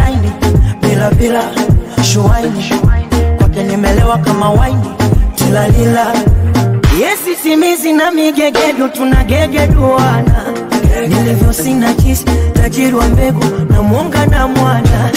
laini bila bila shuaini kwake nimelewa kama waini tilalila yesi simizi na migegedu tunagegeduana nilivyo sina jisi tajiri wa mbegu na mwonga na mwana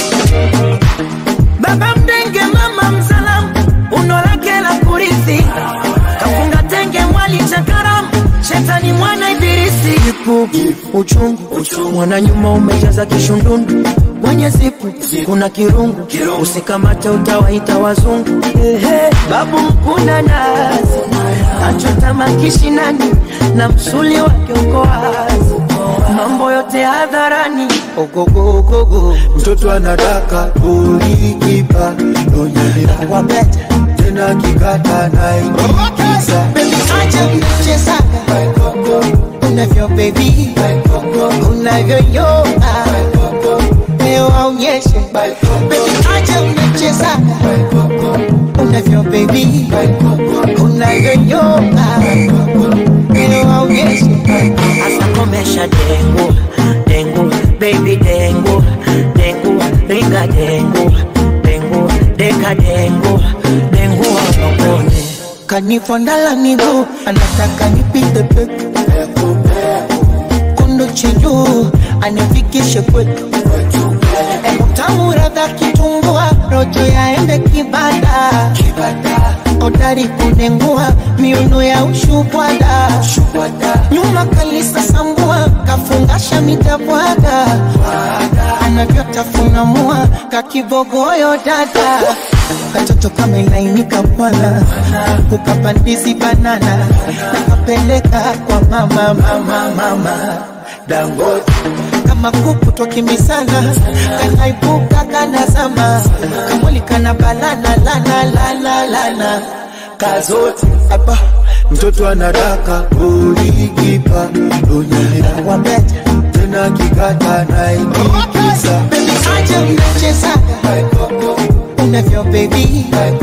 baba mdenge mama msalamu uno lake la kurithi kafunga tenge mwali cha karamu shetani mwana ibilisi ipu uchungu mwana nyuma umejaza kishundundu mwenye zipu kuna kirungu usikamate utawaita wazungu Ehe, babu mkuna nazi achota makishinani na msuli wake uko wazi mambo yote hadharani ogogogogo mtoto anataka ulikipa nonyelea wabeta tena kikata naikiza acha mchezaga unavyo bebi unavyoyoa leo aonyeshe bebi acha mchezaga unavyo bebi unavyoyoa leo aonyeshe asa komesha dengu dengu baby dengu dengu ringa dengu dengu deka dengu dengu wangongone kanifondala miguu anataka nipite peku kundu chijuu anifikishe kwetu tamu radha kitumbua rojo yaende kibada odari kunengua miuno ya ushubwada nyuma kalisa sambua kafungasha mitabwaga anavyotafuna mua kakibogoyo dada katoto kamelainika bwana kukapandizi banana nakapeleka kwa mama mama mama dangote kama kuku twakimbizana kanaibuka kanazama kamwili kana balana lana lana lana kazote hapa mtoto anataka ulikipa nonyelea wabeta tena kikata naikiza bebi acha mnachezaga unavyo bebi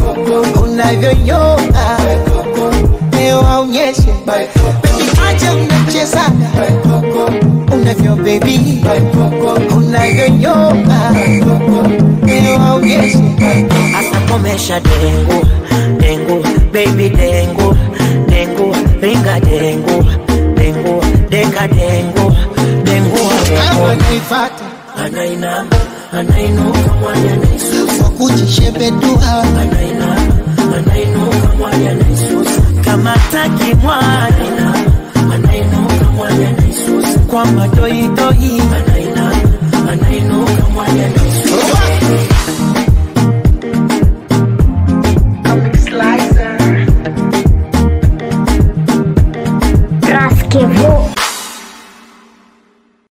unavyoyoa leo aonyeshe bebi acha mnachezaga unavyo bebi unavyoyoa leo aonyeshe asa komesha dengu dengu baby dengu dengu ringa dengu dengu deka dengu dengu anaifata anainama anainuka mwali anaisusa kwa kujishebedua anainama anainuka mwali anaisusa kama taki mwali anainuka mwali anaisusa kwa madoidoi